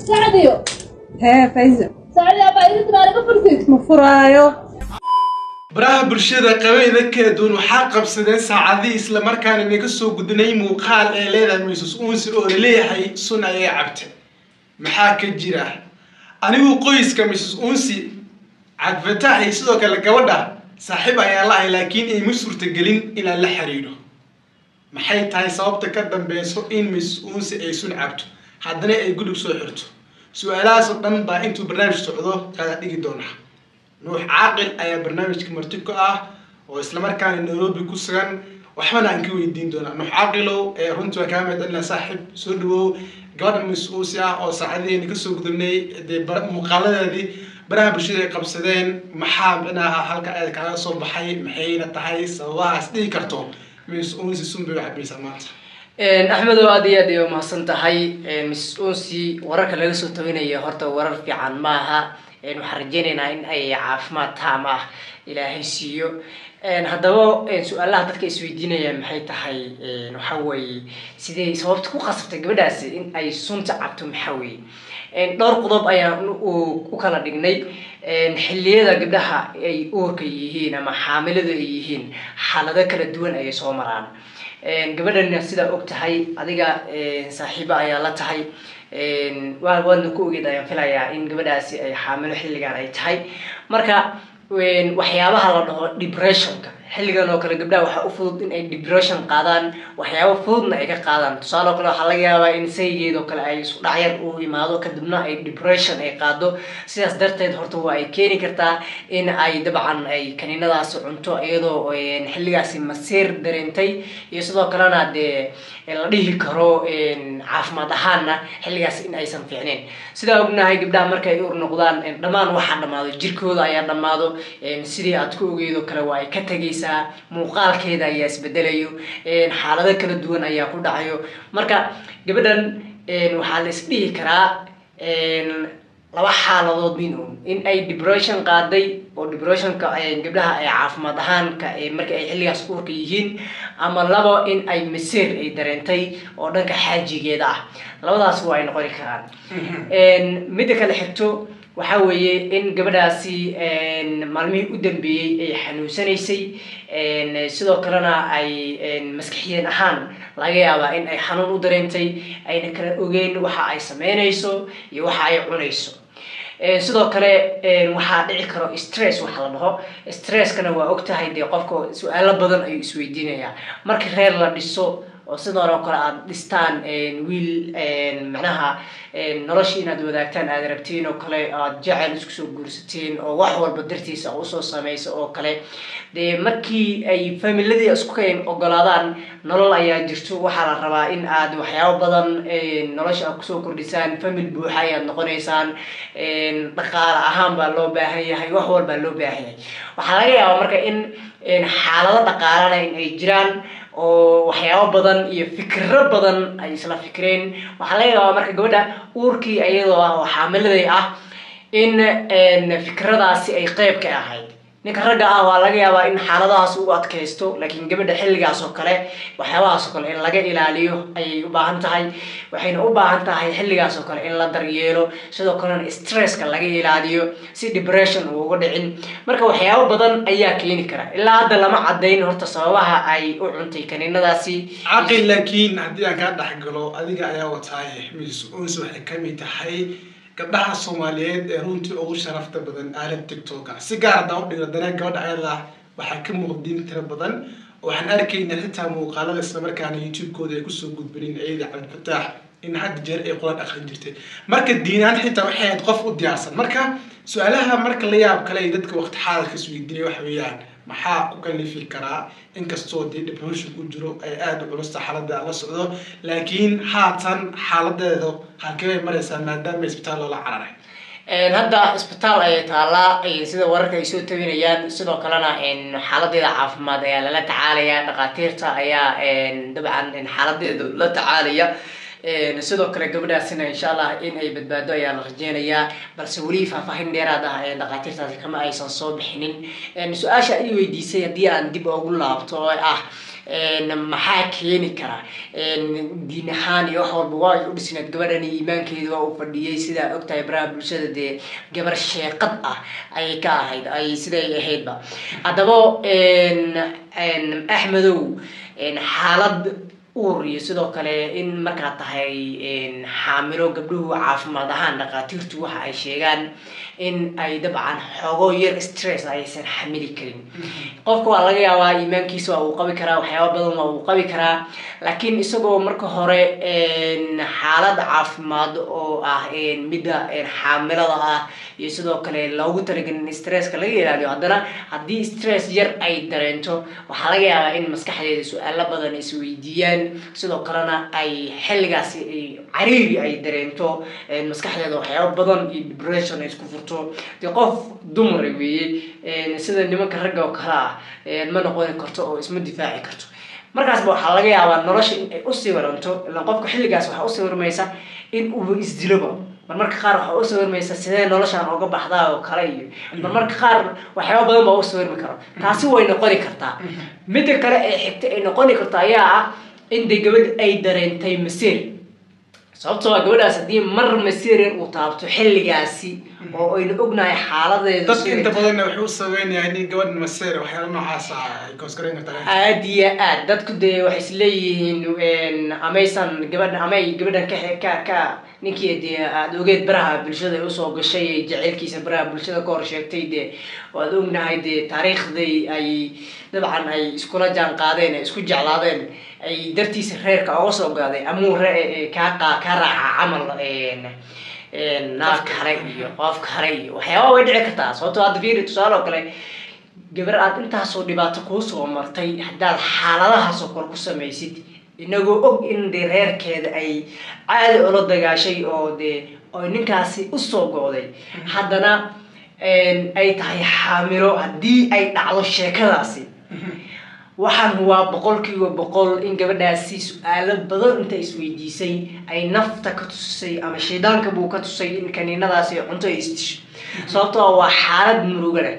sacdiyo hee faysa sacdi abaa irinta baa laga fursid ma furaayo baraha bulshada qabayda kala duwan waxaa qabsadeen saacadihii islamarkaana inaga soo gudnay muuqaal ee leedahay miisus uunsi oo laleeyahay sun ayay cabte maxaa ka jira anigu qoyska miisus uunsi cabdifatax iyo sidoo kale gabadha saaxiib ayaan la ahay laakiin ayma suurtagelin inaan la xiriiro maxay tahay sababta ka dambeyso in miisus uunsi ay sun cabto haddana ay gudhig soo xirto su-aalahaas oo dhan baa intuu barnaamij socdo qaada dhigi doonaa nuux caaqil ayaa barnaamijka marti ku ah oo islamarkaana nairobi ku sugan waxbana aan ka weydiin doonaa nuux caaqilow ee runtii waa kaa mahadcelina saaxiib soo dhawow gabadha mas-uusi ah oo saacadihiina kasoo gudubnay dee muuqaaladeedii baraha bulshada ay qabsadeen maxaa micnaha halka aad kaaga soo baxay maxayna tahay sababahaas dhihi karto mas-uusi sunbay u cabaysaa maanta axmedow aad iyo aad ay umahadsan tahay miss unsi wararka laga soo tawinaya horta warar fiican maaha waxaan rajeynaynaa in ay caafimaad taam ah ilaahay siiyo haddaba su-aalaha dadka isweydiinayaan maxay tahay waxa weeye sidee sababta ku qasabtay gabadhaasi in ay sunta cabto maxaa weeye dhowr qodob ayaan u kala dhignay xilliyada gabdhaha ay uurka yihiin ama xaamiladu ay yihiin xaalado kala duwan ayay soo maraan gabadhana sidaa og tahay adiga saaxiibo ayaa la tahay waadna ku ogeed ayaan filayaa in gabadhaasi ay xaamilo xilligan ay tahay marka waxyaabaha la dhaho depressionka xilligan oo kale gabdhaha waxaa u fudud in ay depression qaadaan waxyaabo fududna ay ka qaadaan tusaale oo kale waxaa laga yaabaa in saygeed oo kale ay isku dhacyar u imaado kadibna ay depression ay qaado sidaas darteed horta waa ay keeni kartaa in ay dabcan ay kaniinadaasi cunto iyadoo xilligaasi masiir dareentay iyo sidoo kalena dee la dhihi karo caafimaad ahaanna xilligaas in aysan fiicneyn sidaa ognahay gabdhaha markay ur noqdaan dhammaan waxaa dhamaado jirkooda ayaa dhamaado sidii aad ku ogeyd oo kale waa ay ka tegaysaa muuqaalkeeda ayaa isbedelayo xaalado kala duwan ayaa ku dhacayo marka gabadhan waxaa la isdhihi karaa laba xaaladood min un in ay depression qaaday oo depressionka gabdhaha ay caafimaad ahaanka marka ay xilligaas uurka yihiin ama labo in ay masiir ay dareentay oo dhanka xaajigeeda ah labadaas waa ay noqoni karaan midda kale xigto waxa weeye in gabadhaasi maalmihii u dambeeyey ay xanuunsanaysay sidoo kalena ay maskaxiyeen ahaan laga yaabaa in ay xanuun u dareentay ayna kala ogeyn waxa ay sameynayso iyo waxa ay cunayso sidoo kale waxaa dhici karo stress waxa la dhaho stresskana waa og tahay dee qofka su-aalo badan ayuu isweydiinayaa marka reer la dhiso oo sidoon oo kale aada dhistaan wiil macnaha nolosha inaad wadaagtaan aad rabtiin oo kale aad jecel isku soo guursatiin oo wax walba dartiisa usoo samaysa oo kale dee markii ay familiadii isku ka ogolaadaan nolol ayaa jirto waxaa la rabaa in aad waxyaabo badan nolosha aad kusoo kordhisaan famil buuxa ayaad noqonaysaan dhaqaale ahaan baa loo baahan yahay wax walbaa loo baahan yahay waxaa laga yaabaa marka in xaalado dhaqaalana in ay jiraan oo waxyaabo badan iyo fikiro badan ay isla fikreen waxaa laga yaabaa marka gabadha uurkii iyadoo ah oo xaamiladay ah in fikradaasi ay qeyb ka ahayd ninka ragga ah waa laga yaabaa in xaaladahaas u adkaysto laakiin gabadha xilligaas oo kale waxyaabahaas oo kale in laga ilaaliyo ayay u baahan tahay waxayna u baahan tahay xilligaas oo kale in la daryeelo sidoo kalena stresska laga ilaaliyo si depression uu uga dhicin marka waxyaabo badan ayaa keeni kara ilaa hadda lama cadayn horta sababaha ay u cuntay kaniinadaasi caqil laakiin haddii aan kaa dhexgalo adiga ayaa wataaye miss uns waxay kamid tahay gabdhaha soomaaliyeed ee runtii ugu sharafta badan aalad tictoka si gaar haddaan u dhigno danaa gabadha ayada waxaa ka muuqdiin tira badan waxaan arkaynaa xitaa muuqaalada islamarkaana youtube-kooda ay kusoo gudbinin ciida cabdifataax in had jeer ay qolad aqrin jirtay marka diinaan xitaa waxay ahayd qof u diyaarsan marka su-aalaha marka la yaab kale ay dadka waqti xaalalka isweydiinaya waxa weeyaan maxaa ku kalifi karaa inkastoo dee depression ku jiro ay aada u culusta xaaladda la socdo laakiin haatan xaaladeeda halkee bay maraysaa maadaama isbitaal loola cararay hadda isbitaal ayay taallaa sida wararka ay soo tabinayaan sidoo kalena xaaladeeda caafimaad ayaa lala tacaalaya dhakhaatiirta ayaa dabcan xaaladeeda la tacaalaya sidoo kale gabadhaasina insha allah in ay badbaado ayaa la rajeynayaa balse weli faahfaahin dheeraad ah ee dhakhaatiirtaasi kama aysan soo bixinin su-aasha ay weydiisay haddii aan dib ugu laabto oo ah maxaa keeni kara diin ahaan iyo wax walba waa ay u dhisneed gabadhani iimaankeeda waa uu fadhiyey sidaa ogtahay baraha bulshada dee gabar sheeqad ah ayay ka ahayd ay siday ahaydba haddaba axmedow xaalad uur iyo sidoo kale in markaa tahay xaamilo gabdhuhu caafimaad ahaan dhakhaatiirtu waxa ay sheegaan in ay dabcan xoogo yar stress aysan xamili karin qofka waa laga yaabaa iimaankiisa waa uu qabi karaa waxyaaba badan waa uu qabi karaa laakiin isagoo marka hore xaalad caafimaad oo ah midda xaamilada ah iyo sidoo kale loogu talagelin in stresska laga ilaaliyo haddana haddii stress yar ay dareento waxaa laga yaabaa in maskaxdeeda su-aalo badan isweydiiyaan sidoo kalena ay xilligaasi cariiri ay dareento maskaxdeeda waxyaaba badan iyo depression ay isku furto dee qof dumara weeye sida nimanka ragga oo kale ah ma noqoni karto oo isma difaaci karto markaasba waxaa laga yaabaa nolosha in ay usii waranto ilaan qofka xilligaas waxaa usii warmaysa in uu isdiloba marmarka qaar waxaa usii warmaysa sidee noloshaan oga baxdaa oo kale iyo marmarka qaar waxyaaba badan baa usii warmi karo taasi way noqoni kartaa midda kale ee xigta ay noqoni karto ayaa ah in dee gabadh ay dareentay maseer sababtoo a gabadhaas haddii mar maseerin uu taabto xilligaasi oo aynu ognahay xaaladeeda dadka inta badanna wuxuu u sameynaya in gabadh maseer waxyaala noocaas ah ay koosgareyn kartaa aad iyo aad dadku dee waxay isleeyihiin amaysan gabadha amay gabadhan ka ka ka ninkii dee aada ogeed baraha bulshada ay usoo gashay ee jaceylkiisa baraha bulshada ka hor sheegtay dee waad ognahay dee taariikhday ay dabcan ay iskula jaan qaadeen isku jeclaadeen ay dartiisa reerka oga soo gaaday amuu kaa qa ka raaca camal naag kale iyo qof kale iyo waxyaaba way dhici kartaa sababtoo hadda fiiri tusaale oo kale gabar aad intaasoo dhibaato kuu soo martay haddaad xaaladahaasoo kale ku samaysid inagoo og in dee reerkeeda ay caadi ula dagaashay oo dee oo ninkaasi usoo go-day haddana ay tahay xaamilo haddii ay dhacdo sheekadaasi waxaan waa boqolkiiba boqol in gabadhaasi su-aalo badan inta isweydiisay ay nafta ka tusisay ama shaydaanka buu ka tusay in kaniinadaasi cunto ay isdisho sababtoo waa xaalad muruga leh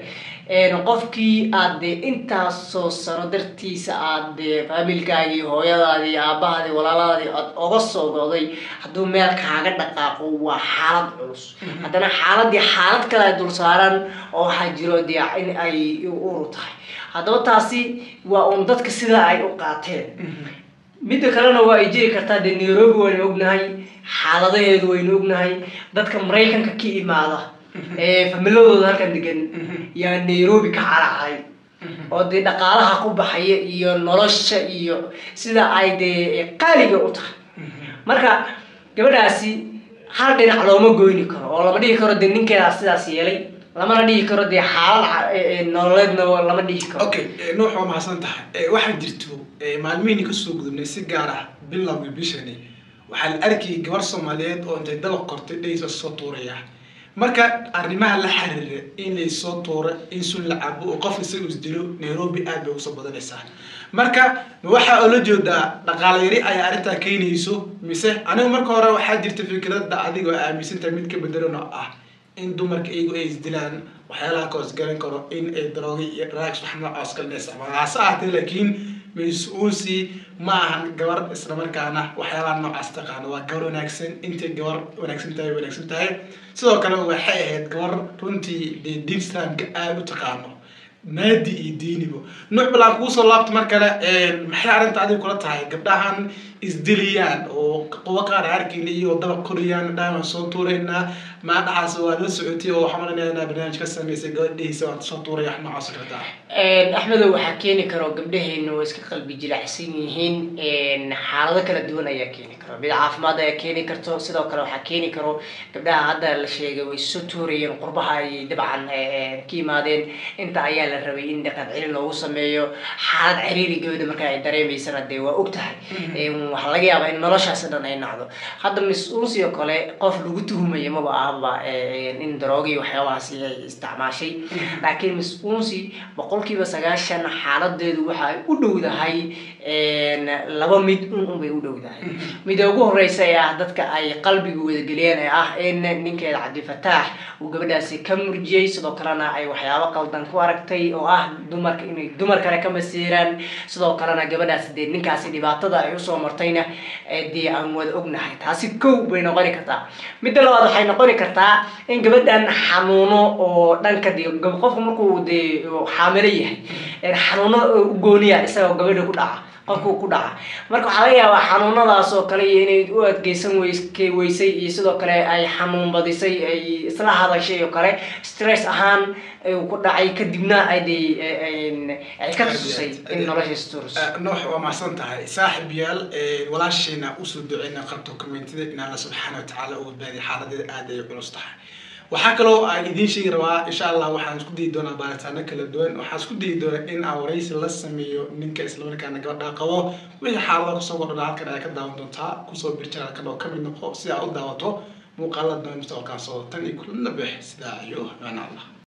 qofkii aad dee intaasoo sano dartiisa aad dee faamilkaagii hooyadaadii aabahaadii walaaladaadii aad oga soo goday hadduu meel kaaga dhaqaaqo waa xaalad culus haddana xaaladii xaalad kale ay dul saaran oo waxaa jiro dee in ay uru tahay haddaba taasi waa uun dadka sidaa ay u qaateen midda kalena waa ay jiri kartaa dee nairobi waynu ognahay xaaladaheedu waynu ognahay dadka maraykanka ka imaada ee familadooda halkan degan yaa nairobi ka caracay oo dee dhaqaalaha ku baxaya iyo nolosha iyo sida ay dee qaaliga u tahay marka gabadhaasi hal dhinac looma goyni karo oo lama dhihi karo dee ninkeedaa sidaas yeelay lamana dhihi karo dee xaalad nololeedna lama dhihi karo okay nuux waa mahadsan tahay waxaa jirto maalmihini kasoo gudubnay si gaar ah bilowga bishani waxaa la arkayay gabar soomaaliyeed oo intay dabaq kortay dhaysa soo tuuraya marka arrimaha la xiriira in laysoo tuuro in sun la cabo oo qof isaga isdilo nairobi aad bay usoo badanaysaa marka waxaa oola jeedaa dhaqaale yari ayaa arrintaa keenayso mise anigu marka hore waxaa jirta fikradda adiga oo aaminsantahay mid ka bedelan oo ah in dumarka iyagu ay isdilaan waxyaalaha ka hoosgaran karo in ay daroogi iyo drugs wax noocaas kale isticmaalaan hase ahaatee laakiin mas-uulsi ma ahan gabar islamarkaana waxyaalaha noocaas taqaano waa gabar wanaagsan intay gabar wanaagsan tahay wanaagsan tahay sidoo kale waxay ahayd gabar runtii dee diin islaamka aada u taqaano naadi iyo diinibo nuuc balaan kuusoo laabta mar kale maxay arrinta adiga kula tahay gabdhahan isdiliyaan oo qubo qaar arkayna iyagoo dabaq korayaan dhahan waan soo tuuraynaa maadhaxaas waa la socotay oo waxaan malanaya inaa barnaamij ka sameysay gabadhihiisa waan soo tuuraya wax noocaas oo kale ah axmedow waxaa keeni karo gabdhaheena waa iska qalbi jilicsan yihiin xaalado kala duwan ayaa keeni karo mid caafimaad ayaa keeni karto sidoo kale waxaa keeni karo gabdhaha hadda la sheegay way soo tuurayeen qurbaha ay dabcan ka yimaadeen inta ayaa la la rabay in dhaqan celin loogu sameeyo xaalad ciriiri gabadha marka ay dareemaysana dee waa og tahay waxaa laga yaabaa in noloshaasi dhan ay nacdo hadda miss unsi oo kale qof lagu tuhumaya maba ahaba in daroogi waxyaabahaasi ay isticmaashay laakiin miss unsi boqolkiiba sagaashan xaaladeedu waxa ay u dhowdahay laba mid un unbay u dhowdahay mida ugu horeysa ee ah dadka ay qalbiga wadageliyeen ee ah in ninkeeda cabdifataax uu gabadhaasi ka murjiyey sidoo kalena ay waxyaabo qaldan ku aragtay oo ah dumarka inay dumar kale ka masiiraan sidoo kalena gabadhaasi dee ninkaasi dhibaatada ay usoo martayna dee aan wada ognahay taasi kow bay noqoni kartaa midda labaad waxay noqoni kartaa in gabadhan xanuuno oo dhanka de qofku markuu dee xaamilo yahay xanuuno ugooniya isagoo gabadha ku dhaca qofku ku dhaca marka waxaa laga yaabaa xanuunadaas oo kale iyo inay u adkeysan weyske weysay iyo sidoo kale ay xanuun badisay ay isla hadashay oo kale stress ahaan ku dhacay kadibna ay de ay ka tususay in nolosha sturus noox waa mahadsan tahay saaxib yaal walaasheena usoo duceyna qabto commentida in alla subxaana watacaala u badbaadiya xaaladeeda aad ay culus tahay waxaa kaloo aan idiin sheegi rabaa insha allah waxaan isku dayi doonaa baaritaano kala duwan waxaan isku dayi doonaa in aan waraysi la sameeyo ninka islamarkaana gabadha qabo wixii xaalada kusoo kordha halkan ay ka daawan doontaa kusoo birjiraalkan oo kamid noqo si aad u daawato muuqaalada mustaqbalkaan soo tan iyo kulana bex sidaa iyo macna allah